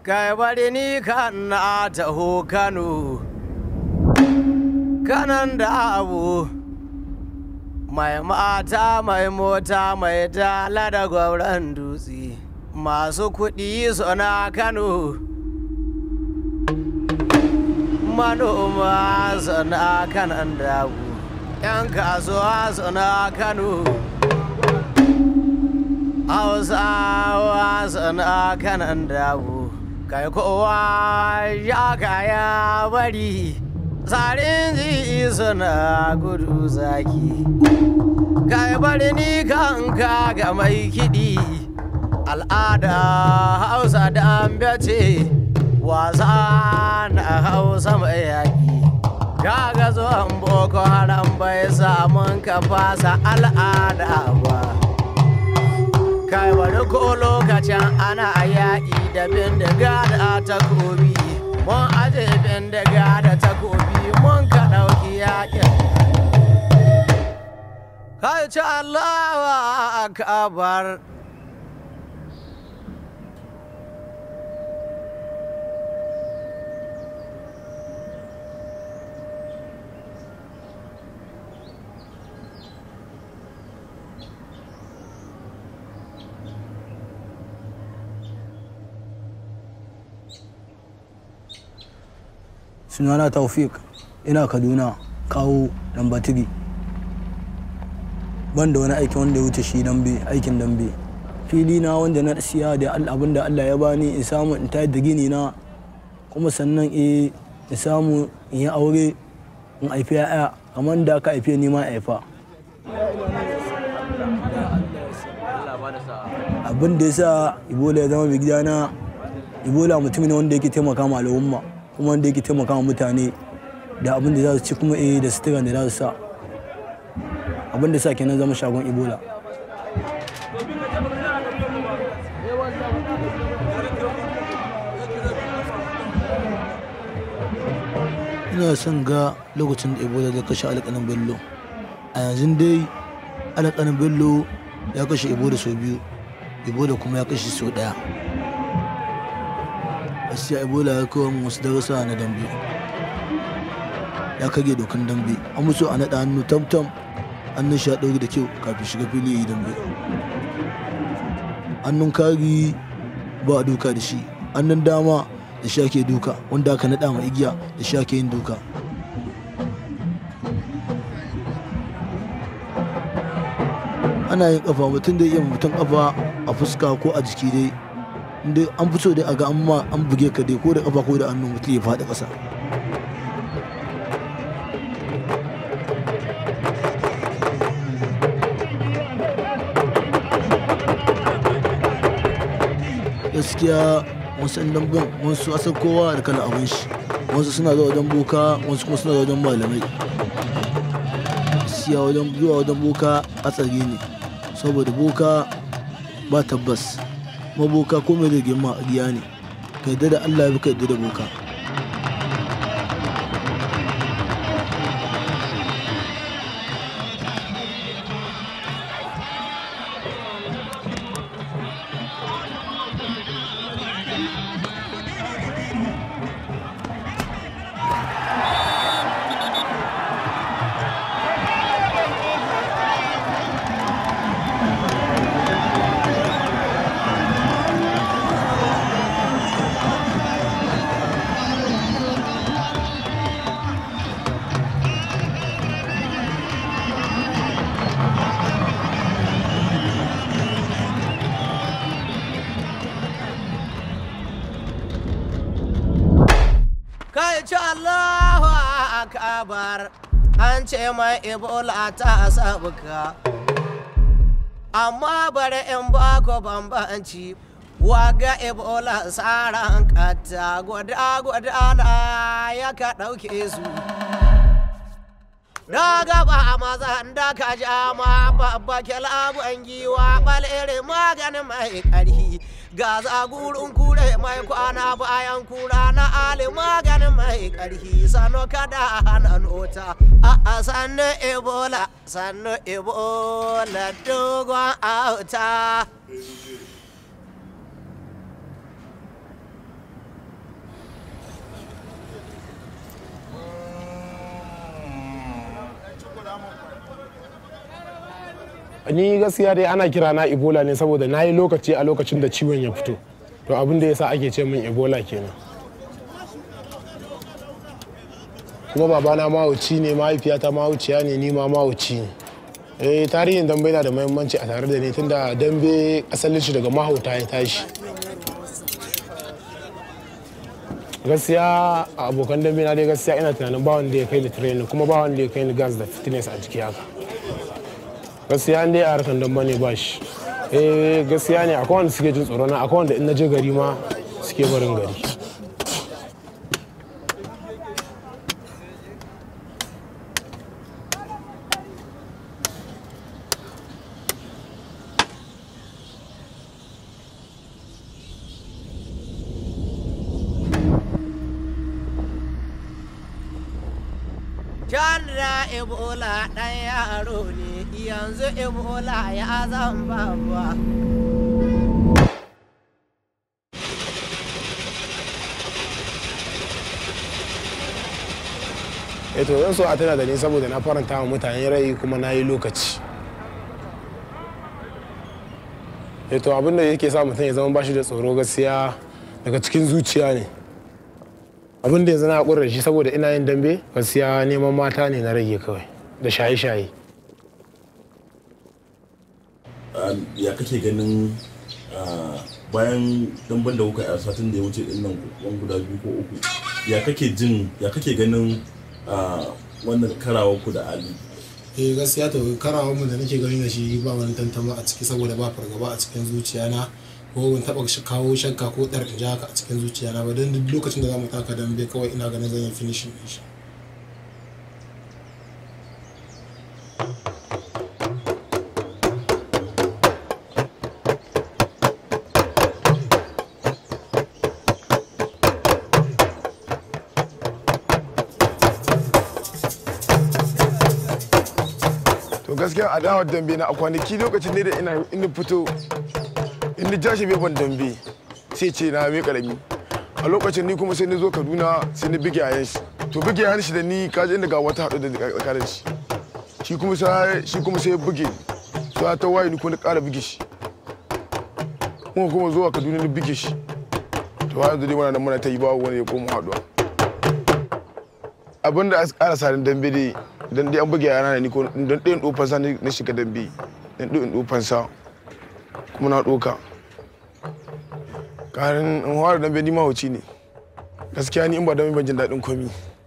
kai bari ni kan na taho kano kanan da abu mai mata mai mota mai dala da gwauran dutse masu kuɗi suna kano manoma suna kanan dabu 'yan kasuwa suna kano hausawa suna kanan dabu kai kowa ya kaya bari tsarin ji suna gudu zaki kai bari ni kanka ga mai kiɗi al'ada hausa da ce wasa na hausa mai yaƙi kaga zuwan boko haram bai samun ka fasa al'ada ba kai bari ko lokacin ana yaƙi da bindiga da takobi mun aje bindiga da takobi mun ka ɗauki yaƙin kai ci allawa akabar sunana taufik ina kaduna kawo lambatiri ban da wani aiki wanda ya wuce shi dambe aikin dambe fili na wanda na siya da abin da allah ya bani in samu in tayar da gini na kuma sannan eh in samu in yi aure in haifi ya'ya kamar da aka haife ni ma haifa abin da ya sa ibola ya zama mai gidana ibola mutum ne wanda yake taimaka ma al'umma kuma wanda yake taimaka wa mutane da abin da za su ci kuma eh da suturan da za su sa abin da sa kenan zama shagon ebola ina son ga lokacin da ebola zai kashe alƙanin bello a yanzu dai alƙanin bello ya kashe ebola sau biyu ebola kuma ya kashe sau ɗaya gaskiya ebola ya kawo wasu darussa na dambe ya kage dokan dambe an musu a naɗa hannu tamtam hannun sha ɗauri da kyau kafin shiga fili yi dambe hannun kari ba a duka da shi hannun dama da sha ke duka wanda aka naɗa ma igiya da sha ke yin duka ana yin kafa mutum da iya mutum kafa a fuska ko a jiki dai dai an fi so dai a ga amma an buge ka dai ko da kafa ko da hannu mutum ya faɗi ƙasa gaskiya wasu ɗan damben wasu asan kowa da kala abin shi wasu suna zuwa wajen boka wasu kuma suna zuwa wajen malamai gaskiya wajen zuwa wajen boka hatsari ne saboda boka ba tabbas maboka ko mai da girma riya ne ka yadda da allah ya fi ka yadda da boka kai ci Allahu akabar an ce mai ebola ta sabuka amma bari in ba ku bambanci waga ebola tsaran kata gwada gwada na ya ka ɗauke su da gaba maza da ka ja ma babba kilabu giwa balere maganin mai ƙarfi ga zagurin kure mai kwana bayan kura na ali maganin mai ƙarfi sano kada hana nota a sannu ebola sannu ebola dogon auta ni gaskiya dai ana kira na ebola ne saboda na yi lokaci a lokacin da ciwon ya fito to abin da yasa ake ce min ebola kenan kuma babana mahauci ne mahaifiyata mahauciya ne ni ma mahauci ne eh tarihin dambe yana da muhimmanci a tare da ni tunda dambe asalin shi daga mahauta ya tashi gaskiya a abokan dambe na dai gaskiya ina tunanin ba wanda ya kai ni training kuma ba wanda ya kai ni gas da fitness a jiki haka gaskiya an dai a harkan dambe ne ba shi eh gaskiya ne akwai wanda suke jin tsoro na akwai wanda in na je gari ma suke barin gari Can da Ebola ɗan yaro ne yanzu Ebola ya zan babuwa. eh to zan so a tana da ni saboda na faranta wa mutane rai kuma na yi lokaci eh to abin da yake sa mutum ya zama bashi da tsoro gaskiya daga cikin zuciya ne abin da yanzu na haƙura da shi saboda ina yin dambe gaskiya neman mata ne na rage kawai da shaye-shaye Ah, ya kake ganin ah, bayan damban da kuka yi a satin da ya wuce din nan wani guda biyu ko uku ya kake jin ya kake ganin ah, wannan karawar ku da ali eh gaskiya to karawar mu da nake gani da shi ba wani tantama a ciki saboda ba fargaba a cikin zuciya na ko ban taba sh- kawo shakka ko dar in ji haka a cikin zuciya na ba don duk lokacin da zamu taka dambe kawai ina ganin zan yi finishing din shi to gaskiya a dawar dambe na a kwanaki lokacin ne da ina ina fito in ni jashi bai ban dambe sai ce na mai karami a lokacin ni kuma sai na zo kaduna sai na bige yayan shi to bige yayan shi da ni kaji inda ga wata haɗu da tsakanin shi shi kuma sai shi kuma sai ya buge sai ta waye ni kuma na ƙara bige shi kuma kuma zuwa kaduna na bige shi to har yanzu dai muna nan muna ta yi ba wani ya koma haɗuwa abin da aka ƙara sarin dambe dai dan dai an buge yana ni ko don ɗayan ɗofan sa na shiga dambe dan ɗayan ɗofan sa kuma na ɗoka ƙarin in fara dambe ni mahauci ne gaskiya ni in ba dambe ban jin daɗin komi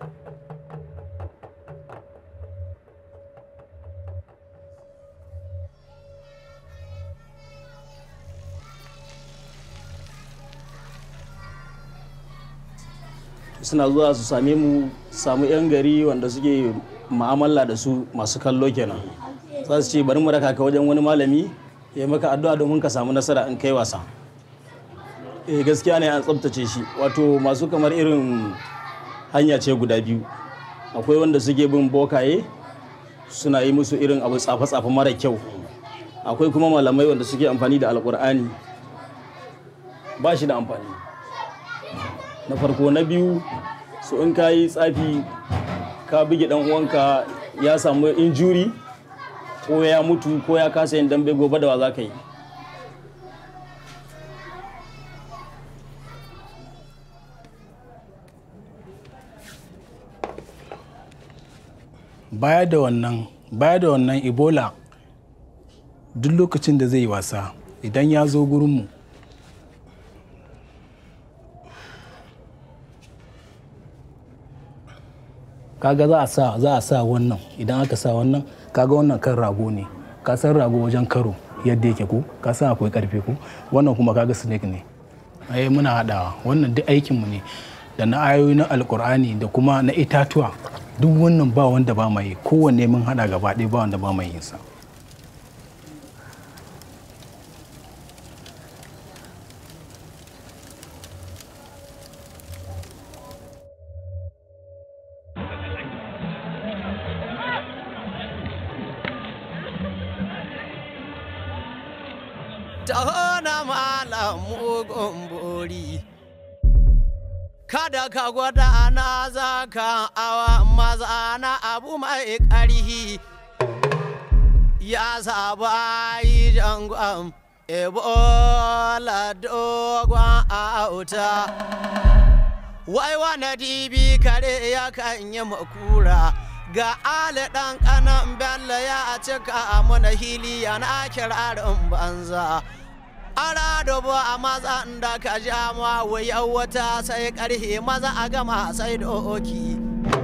suna zuwa su same mu su samu 'yan gari wanda suke ma'amala da su masu kallo kenan za su ce bari mu raka ka wajen wani malami ya maka addu'a domin ka samu nasara in kai wasa eh gaskiya ne an tsabtace shi wato masu kamar irin hanya ce guda biyu akwai wanda suke bin bokaye suna yi musu irin abu tsafe-tsafe mara kyau akwai kuma malamai wanda suke amfani da alkur'ani ba shi da amfani na farko na biyu su in ka yi tsafi ka bige dan uwanka ya samu injuri ko ya mutu ko ya kasa yin dambe gobe da wa za ka yi baya da wannan baya da wannan ebola duk lokacin da zai yi wasa idan ya zo gurinmu kaga za a sa za a sa wannan idan aka sa wannan kaga wannan kan rago ne ka san rago wajen karo yadda yake ko ka san akwai karfe ko wannan kuma kaga snake ne ai muna hadawa wannan duk aikin mu ne da na ayoyi na alkur'ani da kuma na itatuwa duk wannan ba wanda ba mai kowanne mun hada gaba ɗaya ba wanda ba mai yin sa taho na malam mugun bori kada ka gwada na za ka awa maza na abu mai ƙarhi ya saba yi jangon ebola dogon auta wai wane dibi kare ya kan yi makura ga ali ɗan ƙanan bello ya cika mana hili yana kirarin banza ara da ba a maza da ka ja ma wuyar wata sai ƙarhe maza a gama sai doki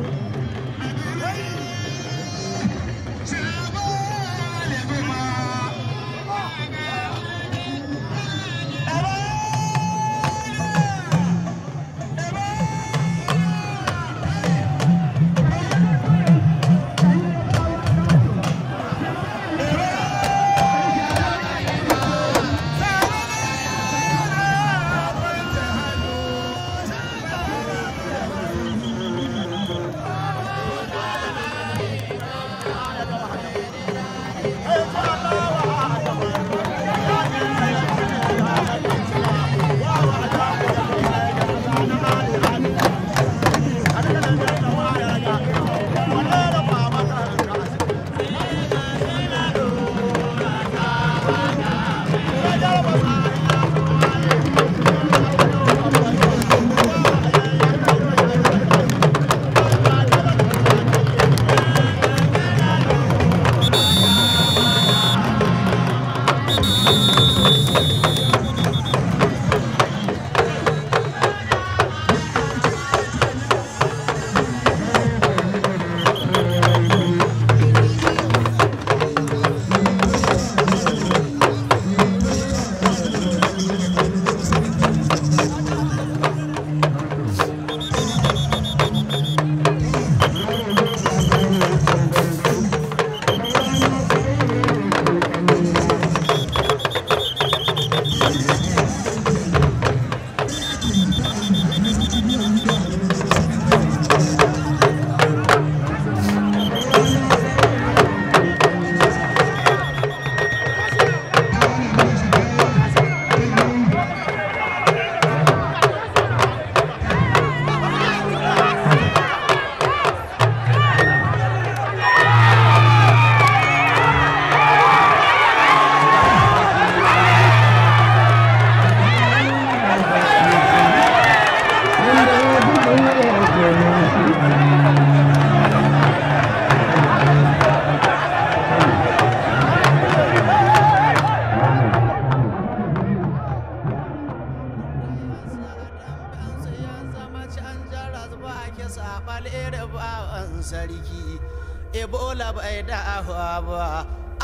sarki ebola bai da ba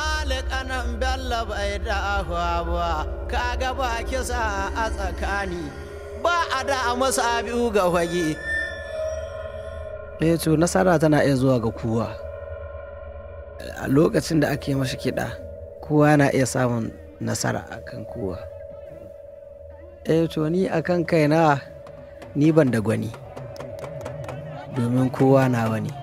alƙanan bello bai da ba kaga ba kisa a tsakani ba a da masa biyu ga fage eh to nasara tana iya zuwa ga kowa a lokacin da ake mashi kiɗa kowa na iya samun nasara akan kowa eh to ni akan kaina ni ban da gwani domin kowa na wani